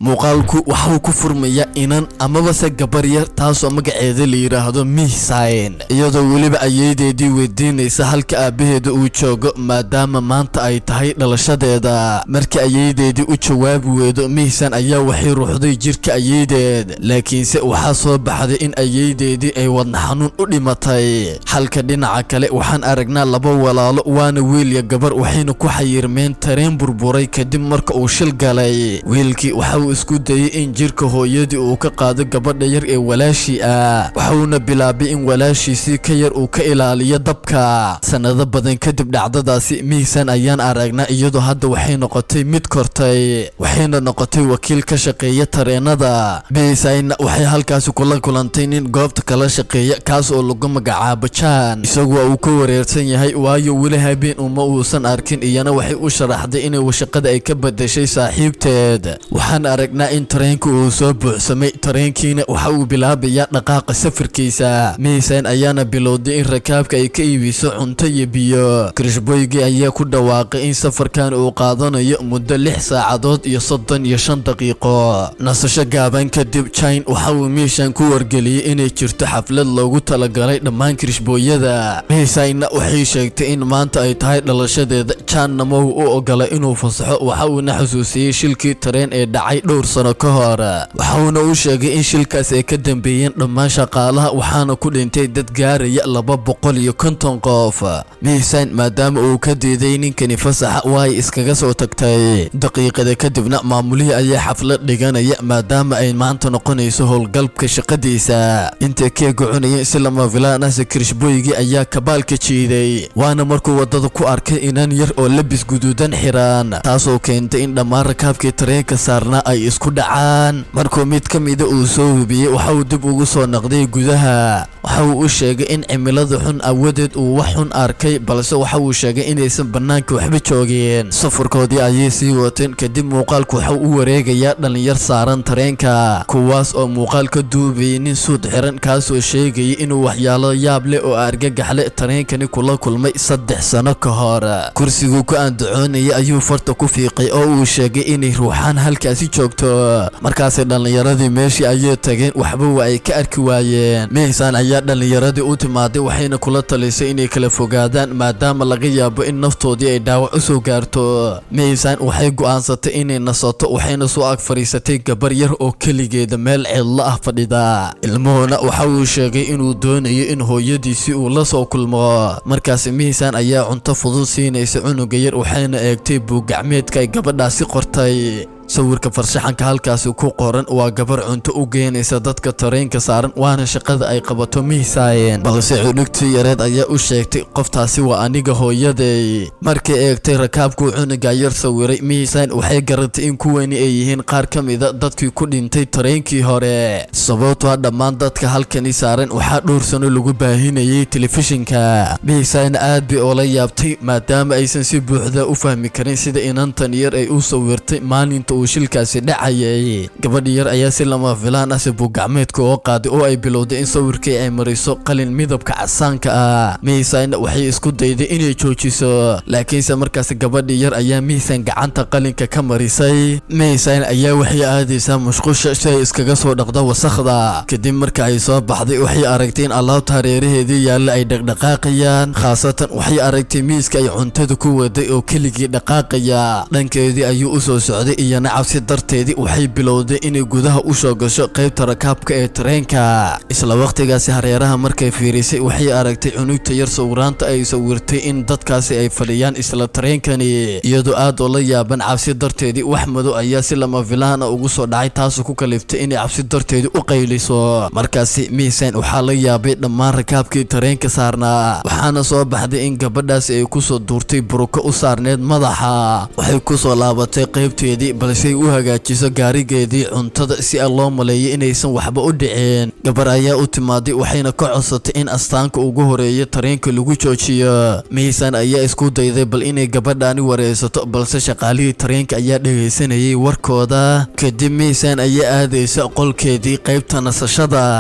muuqaalku waxauu ku furmaya inan amabase gabar yar taasoo magaceeda la yidhaahdo mihsayn iyadoo weliba ayeydeedii weydiinaysa halka aabbaheeda uu joogo maadaama maanta ay tahay dhalashadeeda markii ayeydeedii u jawaabi weydo mihsan ayaa waxay ruuxday jirka ayeydeed laakiinse waxaa soo baxday in ayeydeedii ay wadna xanuun u dhimatay halka dhinaca kale waxaan aragnaa laba walaalo waana wiilya gabar waxayna ku xayirmeen tareen burburay kadib marka uu shil galay wiilkii waxa uu isku dayey in jirka hooyadii uu ka qaado gabadha yar ee walaashii ah waxauna bilaabay in walaashiisii ka yar uu ka ilaaliyo dabka sanado badan kadib dhacdadaasi mihsan ayaan aragnaa iyadoo hadda waxay noqotay mid kortay waxayna noqotay wakiil ka shaqeeya tareenada mihsanna waxay halkaasi kula kulantay nin goobta kala shaqeeya kaas oo lagu magacaabo jaan isagu waa uu ka wareersan yahay waayo weli habeen uma uusan arkin iyana waxay u sharaxday inay shaqada ay ka badashay saaxiibteed waxaan aragnaa in tareenka uu soo buuxsamay tareenkiina waxa uu bilaabayaa dhaqaaqa safarkiisa mihsan ayaana bilowday in rakaabka ay ka iibiso cunto iyo biyo krishboygii ayaa ku dhawaaqay in safarkan uu qaadanayo muddo lix saacadood iyo soddon iyo shan daqiiqo nasasho gaaban kadib jine waxa uu miishan ku wargeliyey inay jirto xaflad loogu talagalay dhammaan kirishbooyada mihsanna waxay sheegtay in maanta ay tahay dhalashadeeda janna ma uu u ogolay inuu fasaxo waxa uuna xusuusiyey shilkii tareen ee dhacay dhowr sano ka hor waxauna u sheegay in shilkaas ay ka dambeeyeen dhammaan shaqaalaha waxaana ku dhintay dad gaaraya laba boqol iyo konton qof mihsan maadaama uu ka diiday ninkani fasaxa waa ay iskaga soo tagtay daqiiqada kadibna maamulihii ayaa xaflad dhiganaya maadaama ay maanta noqonayso howlgalbka shaqadiisa intay keega cunayeen si lama filaanase kirishboygii ayaa kabaalka jiiday waana markuu wadada ku arkay inan yar oo labis guduudan xiran taasoo keentay in dhammaan rakaabkii tareenka saarnaa ay isku dhacaan markuu mid ka mida uu soo hubiyey waxa uu dib ugu soo naqday gudaha waxa uu u sheegay in cimilada xun awadeed uu wax xun arkay balse waxa uu sheegay inaysan bannaanka waxba joogeen safarkoodii ayay sii wateen kadib muuqaalku waxa u wareegayaa dhallinyar saaran tareenka kuwaas oo muuqaal ka duubayay nin suud xiran kaasoo sheegayay inuu waxyaalo yaab leh oo argagaxle tareenkani kula kulmay saddex sano ka hor kursiguu ku andacoonayay ayuu farta ku fiiqay oo uu sheegay inay ruuxaan halkaasi joogto markaasi dhallinyaradii meeshii ayay tageen waxba waa ay ka arki waayeen mihsan ayaa dhallinyaradii u timaaday waxayna kula talisay inay kala fogaadaan maadaama laga yaabo in naftoodii ay dhaawac u soo gaarto mihsan waxay go'aansatay inay nasato waxayna soo ag fadhiisatay gabar yar oo keligeeda meel cidlo ah fadhida ilmuhuna waxa uu sheegay inuu doonayo in hooyadiisii uu la soo kulmo markaasi mihsan ayaa cunto fudud siinaysa cunuga yar waxayna eegtay buuggacmeedka ay gabadhaasi qortay sawirka farshaxanka halkaasi ku qoran waa gabar cunto u geynaysa dadka tareenka saaran waana shaqada ay qabato mihsayen balse cunugtii yareed ayaa u sheegtay qoftaasi waa aniga hooyaday markay eegtay rakaabkuu cunuga yar sawiray mihsan waxay garatay in kuwani ay yihiin qaar ka mida dadkii ku dhintay tareenkii hore sababtoa dhammaan dadka halkani saaran waxaa dhowr sano lagu baahinayay telefishinka mihsan aad bay oola yaabtay maadaama aysan si buuxda u fahmi karin sida inantan yar ay u sawirtay maalinta uu shilkaasi dhacayay gabadhi yar ayaa si lama filaan ah sabuuggacmeedka oo qaaday oo ay bilowday in sawirkii ay mariso qalin midabka casaanka ah mihsanna waxay isku dayday inay joojiso laakiinse markaas gabadhi yar ayaa mihsan gacanta qalinka ka marisay mihsan ayaa waxay aadaysaa mushqusha si ay iskaga soo dhaqda wasakhda kadib marka ay soo baxday waxay aragtay in alaabta hareeraheedii yaalla ay dhaqdhaqaaqayaan khaasatan waxay aragtay miiska ay cuntada ku waday oo keligii dhaqaaqaya dhankeedii ayuu u soo socday iyo cabsi darteedii waxay bilowday inay gudaha u soo gasho qaybta rakaabka ee tareenka isla wakhtigaasi hareeraha markay fiirisay waxay aragtay cunugta yar sawiraanta ay sawirtay in dadkaasi ay fadhiyaan isla tareenkani iyadoo aad oo la yaaban cabsi darteedii wax madow ayaa si lama filaana ugu soo dhacay taasoo ku kaliftay inay cabsi darteedii u qayliso markaasi mihsan waxaa la yaabay dhammaan rakaabkii tareenka saarnaa waxaana soo baxday in gabadhaasi ay kusoo duurtay buruko u saarneed madaxa waxay kusoo laabatay qaybteedii balse ay u hagaajiso gaarigeedii cuntada si a loo maleeyo inaysan waxba u dhiceen gabar ayaa u timaaday waxayna ka codsatay in astaanka ugu horeeya tareenka lagu joojiyo mihsan ayaa isku dayday bal inay gabadhaani wareysato balse shaqaalihii tareenka ayaa dhegaysanayay warkooda kadib mihsan ayaa aadaysa qolkeedii qaybta nasashada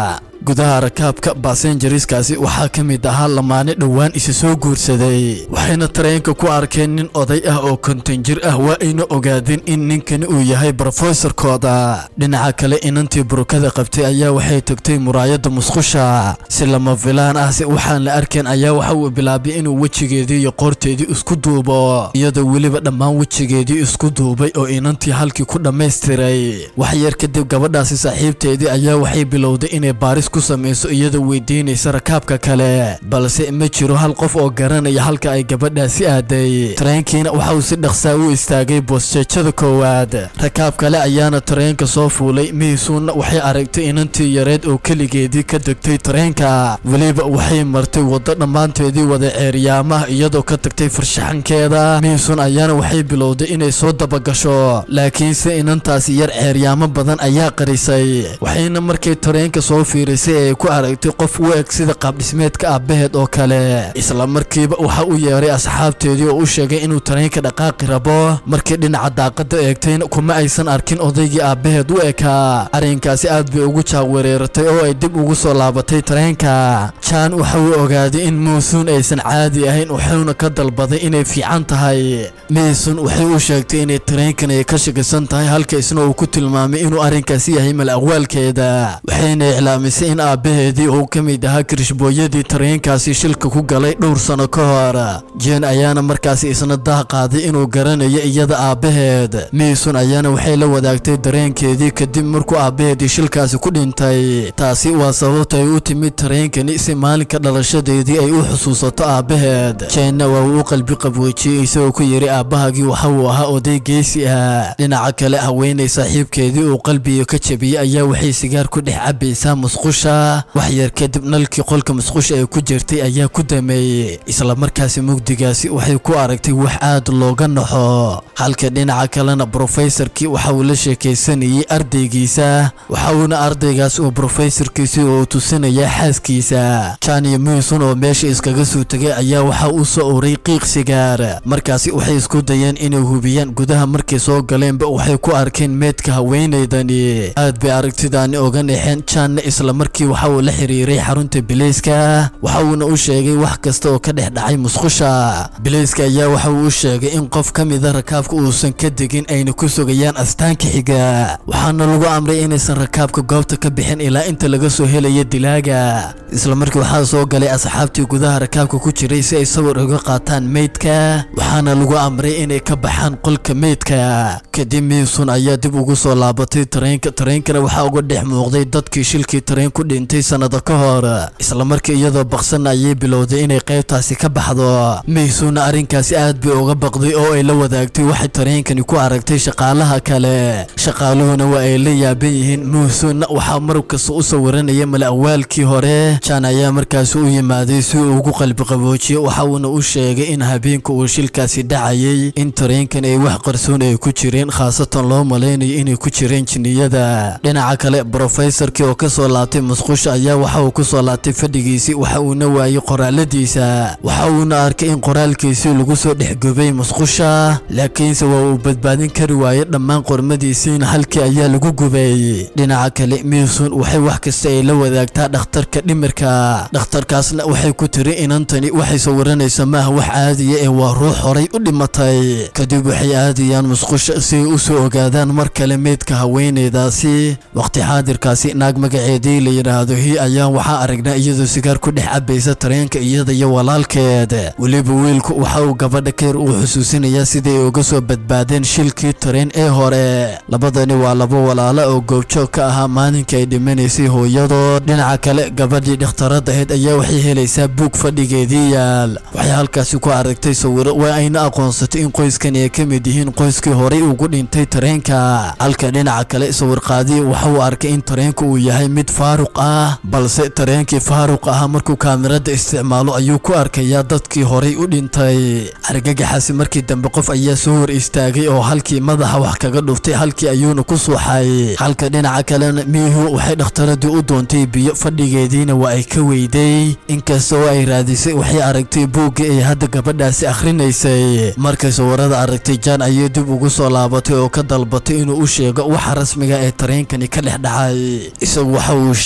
gudaha rakaabka basenjariskaasi waxaa ka mid ahaa lamaane dhowaan isa soo guursaday waxayna tareenka ku arkeen nin oday ah oo konton jir ah waa ayna ogaadeen in ninkani uu yahay brofesorkooda dhinaca kale inantii burukada qabtay ayaa waxay tagtay muraayadda musqusha si lama filaan ah si waxaan la arkeen ayaa waxa uu bilaabay inuu wejigeedii iyo qoorteedii isku duubo iyadoo weliba dhammaan wejigeedii isku duubay oo inantii halkii ku dhammaystiray wax yar kadib gabadhaasi saaxiibteedii ayaa waxay bilowday inay baaris ku samayso iyadoo weydiinaysa rakaabka kale balse ma jiro hal qof oo garanaya halka ay gabadhaasi aaday tareenkiina waxa uu si dhaqsaa u istaagay boosjeejada koowaad rakaab kale ayaana tareenka soo fuulay miisuunna waxay aragtay inantii yareed oo keligeedii ka degtay tareenka weliba waxay martay waddo dhammaanteedii wada ceeryaamaha iyadoo ka tagtay farshaxankeeda miisuun ayaana waxay bilowday inay soo dabagasho laakiinse inantaasi yar ceeryaamo badan ayaa qarisay waxayna markay tareenka soo fiirisay ay ku aragtay qof u eg sida qaabdhismeedka aabbaheed oo kale isla markiiba waxa u yeeray asxaabteedii oo u sheegay inuu tareenka dhaqaaqi rabo markii dhinaca daaqada eegtayna kuma aysan arkin odaygii aabbaheed u ekaa arrinkaasi aad bay ugu jaaqwareeratay oo ay dib ugu soo laabatay tareenka jaan waxa uu ogaaday in muusuun aysan caadi ahayn wuxuuna ka dalbaday inay fiican tahay miisun waxay u sheegtay inay tareenkan ay ka shakisan tahay halka isna uu ku tilmaamay inuu arrinkaasi yahay mal aqwaalkeeda waxayna iclaamisay in aabbaheedii uu ka mid ahaa kirishbooyadii tareenkaasi shilka ku galay dhowr sano ka hor jeen ayaana markaasi isna daah qaaday inuu garanayo iyada aabbaheed miisun ayaana waxay la wadaagtay dareenkeedii kadib markuu aabbaheedii shilkaasi ku dhintay taasi waa sababta ay u timid tareenkani si maalinka dhalashadeedii ay u xusuusato aabbaheed jeenna waa uu u qalbi qabweejiyey isagoo ku yidhi aabbahagii waxa uu ahaa oday geesi ah dhinaca kale haweenay saaxiibkeedii uu qalbiga ka jabiyey ayaa waxay sigaar ku dhex cabaysaa musqusha wax yar kadib nalkii qolka musqusha ay ku jirtay ayaa ku dameeyey isla markaasi mugdigaasi waxay ku aragtay wax aad looga naxo halka dhinaca kalena brofesorkii waxa uu la sheekaysanayey ardaygiisa waxa uuna ardaygaas uu brofesorkiisii uu tusinaya xaaskiisa jan iyo miison oo meesha iskaga soo tegay ayaa waxa uu soo uray qiiq sigaar markaasi waxay isku dayeen inay hubiyaan gudaha markay soo galeenba waxay ku arkeen meedka haweenaydani aad bay aragtidaani oga naxeen janna isla markii waxa uu la xiriiray xarunta bileyska waxa uuna u sheegay wax kasta oo ka dhex dhacay musqusha bileyska ayaa waxa uu u sheegay in qof ka mida rakaabka uusan ka degin ayna ku sugayaan astaanka xiga waxaana lagu amray inaysan rakaabka goobta ka bixin ilaa inta laga soo helayo dilaaga isla markii waxaa soo galay asxaabtii gudaha rakaabka ku jiray si ay sawir uga qaataan meydka waxaana lagu amray inay ka baxaan qolka meydka kadib miisun ayaa dib ugu soo laabatay tareenka tareenkana waxaa uga dhex muuqday dadkii shilkii tareen ku dhintay sannado ka hor isla markii iyadoo baqsan ayay bilowday inay qaybtaasi ka baxdo miisunna arrinkaasi aad bay uga baqday oo ay la wadaagtay waxay tareenkani ku aragtay shaqaalaha kale shaqaaluhuna waa ay la yaaban yihiin miisunna waxaa mar kasta u sawiranaya mala awaalkii hore jaan ayaa markaasi u yimaaday si uu ugu qalbi qaboojiyo waxa uuna u sheegay in habeenka uu shilkaasi dhacayay in tareenkan ay wax qarsoon ay ku jireen khaasatan loo malaynayo inay ku jireen jinniyada dhinaca kale brofesorkii oo ka soo laabtay musqusha ayaa waxa uu ku soo laabtay fadhigiisii waxa uuna waayey qoraaladiisa waxa uuna arkay in qoraalkiisii lagu soo dhexgubay musqusha laakiinse waa uu badbaadin kari waayey dhammaan qormadiisiina halkii ayaa lagu gubay dhinaca kale miisun waxay wax kasta ay la wadaagtaa dhakhtarka dhimirka dhakhtarkaasna waxay ku tiri inantani waxay sawiranaysa maaha wax caadiya ee waa ruux horay u dhimatay kadib waxay aadayaan musqusha si ay u soo ogaadaan mar kale meydka haweenaydaasi waqti xaadirkaasi naag magaceedii la yidhaahdo hi ayaa waxaa aragnaa iyadoo sigaar ku dhex cabaysa tareenka iyada iyo walaalkeed weliba wiilku waxa uu gabadha kayr uu xusuusinayaa siday uga soo badbaadeen shilkii tareen ee hore labadani waa laba walaala oo goobjoog ka ahaa maalinkai ay dhimanaysay hooyadood dhinaca kale gabadhii dhakhtarada ahayd ayaa waxay helaysaa buug fadhigeedii yaal waxay halkaasi ku aragtay sawiro waa ayna aqoonsatay in qoyskan ay ka mid yihiin qoyskii horay ugu dhintay tareenka halka dhinaca kale sawirqaadii waxa uu arkay in tareenka uu yahay mid faaruq ah balse tareenkii faaruq ahaa markuu kaamirada isticmaalo ayuu ku arkayaa dadkii horay u dhintay argagaxaasi markii dambe qof ayaa soo hor istaagay oo halkii madaxa wax kaga dhuftay halkii ayuuna ku suuxay halka dhinaca kalena miihu waxay dhakhtaradii u doontay biyo fadhigeediina waa ay ka weyday inkastoo ay raadisay waxay aragtay buuggii ay hadda gabadhaasi akhrinaysay markay sawirada aragtay jaan ayay dib ugu soo laabatay oo ka dalbatay inuu u sheego waxa rasmiga ee tareenkani ka dhex dhacay isagu waxa uu sheegay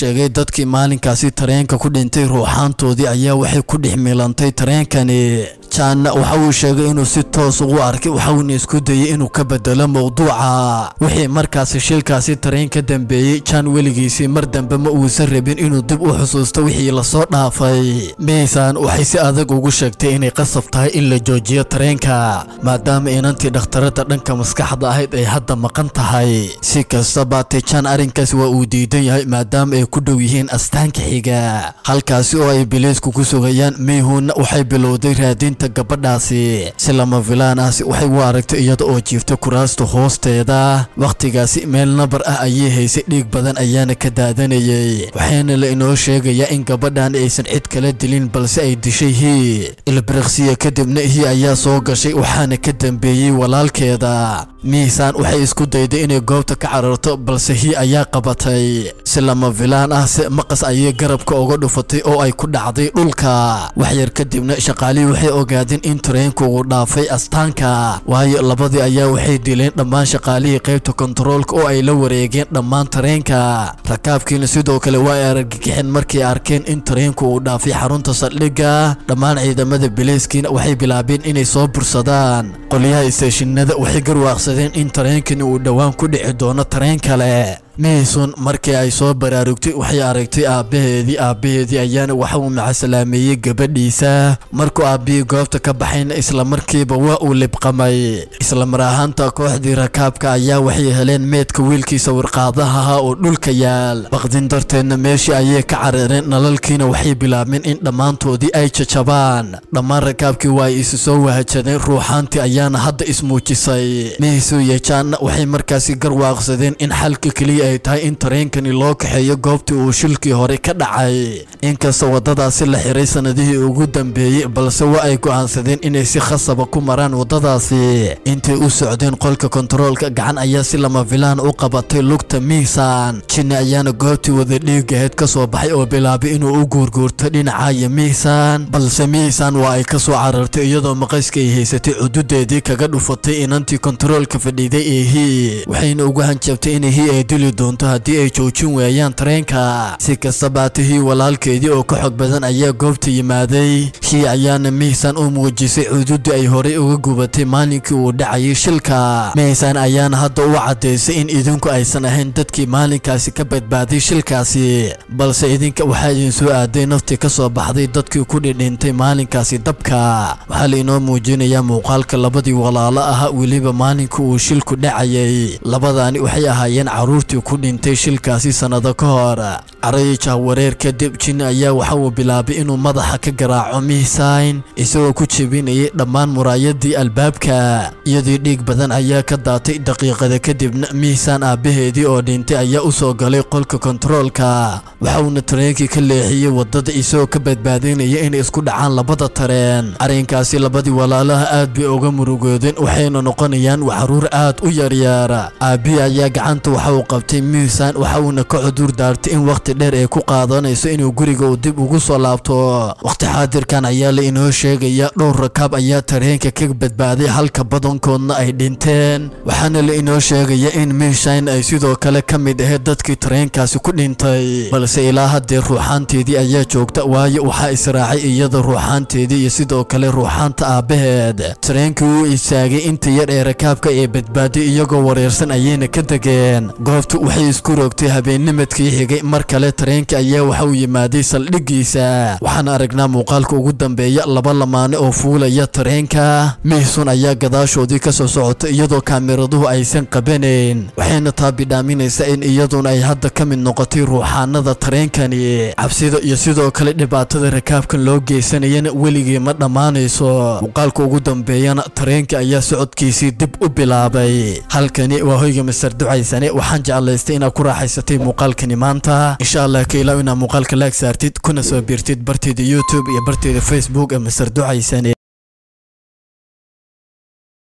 sheegay dadkii maalinkaasi tareenka ku dhintay ruuxaantoodii ayaa waxay ku dhex milantay tareenkani jaanna waxa uu sheegay inuu si toos ugu arkay waxauna isku dayay inuu ka bedelo mowduuca wixii markaasi shilkaasi tareen ka dambeeyey jaan weligiisii mar dambe ma uusan rabin inuu dib u xusuusto wixii lasoo dhaafay miisaan waxay si adag ugu sheegtay inay qasab tahay in la joojiyo tareenka maadaama inantii dhakhtarada dhanka maskaxda ahayd ay hadda maqan tahay si kasta baatee jaan arrinkaas waa uu diidan yahay maadaama ay ku dhow yihiin astaanka xiga halkaasi oo ay biliisku ku sugayaan meyhuunna waxay bilowday raadinta gabadhaasi si lama filaan ahsi waxay u aragtay iyada oo jiifta kuraasta hoosteeda wakhtigaasi meel nabar ah ayay haysay dhiig badan ayaana ka daadanayay waxaana la inoo sheegayaa in gabadhan aysan cid kala dilin balse ay dishay hii ilbiriqsiya kadibna hii ayaa soo gashay waxaana ka dambeeyey walaalkeeda miisaan waxay isku dayday inay goobta ka cararto balse hii ayaa qabatay si lama filaan ah se maqas ayay garabka uga dhufatay oo ay ku dhacday dhulka waxyar kadibna shaqaalihii waxay ogaadeen in tareenku uu dhaafay astaanka waayo labadii ayaa waxay dileen dhammaan shaqaalihii qaybta kontaroolka oo ay la wareegeen dhammaan tareenka rakaabkiina sidoo kale waa ay argagixeen markay arkeen in tareenku uu dhaafay xarunta saldhigga dhammaan ciidamada bileyskiina waxay bilaabeen inay soo bursadaan qolyaha isteeshinada waxay garwaaqsadeen in tareenkani uu dhowaan ku dhici doono tareen kale meyson markii ay soo baraarugtay waxay aragtay aabbaheedii aabbaheedii ayaana waxa uu macasalaameeyey gabadhiisa markuu aabbihii goobta ka baxayna islamarkiiba waa uu libqamay islamar ahaanta kooxdii rakaabka ayaa waxay heleen meedka wiilkiisa warqaadaha ahaa oo dhulka yaal baqdin darteedna meeshii ayay ka carareen nalalkiina waxay bilaabeen in dhammaantoodii ay jajabaan dhammaan rakaabkii waa ay isu soo wahajadeen ruuxaantii ayaana hadda ismuujisay meyso iyo jaanna waxay markaasi garwaaqsadeen in xalka keliya ay tahay in tareenkani loo kaxeeyo goobtii uu shilkii hore ka dhacay inkasta waddadaasi la xiray sannadihii ugu dambeeyey balse waa ay go'aansadeen inay si khasaba ku maraan waddadaasi intay u socdeen qolka kontaroolka gacan ayaa si lama filaan u qabatay lugta miisaan jinni ayaana goobtii wada dhiigaheed ka soo baxay oo bilaabay inuu u guurguurto dhinacaya miisaan balse miisaan waa ay ka soo carartay iyadoo maqayska ay haysatay cududeedii kaga dhufatay inantii kontaroolka fadhiiday ee hii waxayna ugu hanjabtay in hii ay dili doonto haddii ay joojin waayaan tareenka si kastaba hatihii walaalkeedii oo ka xog badan ayaa goobta yimaaday hii ayaana miisaan u muujisay cududii ay horey uga gubatay maalinkii uu dhacayay shilka miisaan ayaana hadda u caddaysay in idinku aysan ahayn dadkii maalinkaasi ka badbaaday shilkaasi balse idinka waxaa idin soo aaday naftii ka soo baxday dadkii ku dhidhintay maalinkaasi dabka waxaa la inoo muujinayaa muuqaalka labadii walaalo ahaa weliba maalinkii uu shilku dhacayay labadaani waxay ahaayeen caruurtii ku dhintay shilkaasi sannado ka hor carayii jahwareer kadib jinni ayaa waxa uu bilaabay inuu madaxa ka garaaco miisayn isagoo ku jebinayay dhammaan muraayadii albaabka iyadii dhiig badan ayaa ka daatay daqiiqada kadibna miisaan aabbaheedii oo dhintay ayaa u soo galay qolka kontaroolka waxauna tareenkii ka leexiyey waddada isagoo ka badbaadinaya inay isku dhacaan labada tareen arrinkaasi labadii walaalaha aad bay uga murugoodeen waxayna noqonayaan waxaruur aad u yaryaar aabbihii ayaa gacanta waxa uu qabtay miisaan waxa uuna ka cudur daartay in wakhti dheer ay ku qaadanayso inuu guriga uu dib ugu soo laabto wakhti xaadirkan ayaa la inoo sheegaya dhowr rakaab ayaa tareenka ka badbaaday halka badankoodna ay dhinteen waxaana la inoo sheegaya in miishayn ay sidoo kale ka mid ahayd dadkii tareenkaasi ku dhintay balse ilaa haddee ruuxaanteedii ayaa joogta waayo waxaa israacay iyada ruuxaanteedii iyo sidoo kale ruuxaanta aabbaheed tareenkii wuu istaagay inta yar ee rakaabka ee badbaaday iyagoo wareersan ayayna ka degeen goobtu waxay isku rogtay habeennimadkii xigay mar kale tareenka ayaa waxa uu yimaaday saldhiggiisa waxaan aragnaa muuqaalka ugu dambeeya laba lamaane oo fuulaya tareenka mihsun ayaa gadaashoodii ka soo socota iyadoo kaamiraduhu aysan qabanayn waxayna taa bidhaaminaysaa in iyaduna ay hadda ka mid noqotay ruuxaanada tareenkani cabsida iyo sidoo kale dhibaatada rakaabkan loo geysanayana weligii ma dhammaanayso muuqaalka ugu dambeeyana tareenka ayaa socodkiisii dib u bilaabay halkani waa hoyga masar ducaysane waxaan jeclaystay inaad ku raaxaysatay muuqaalkani maanta insha allah ka ilaaw inaad muuqaalka laag saartid kuna soo biirtid barteeda youtube iyo barteeda facebook ee masar ducaysane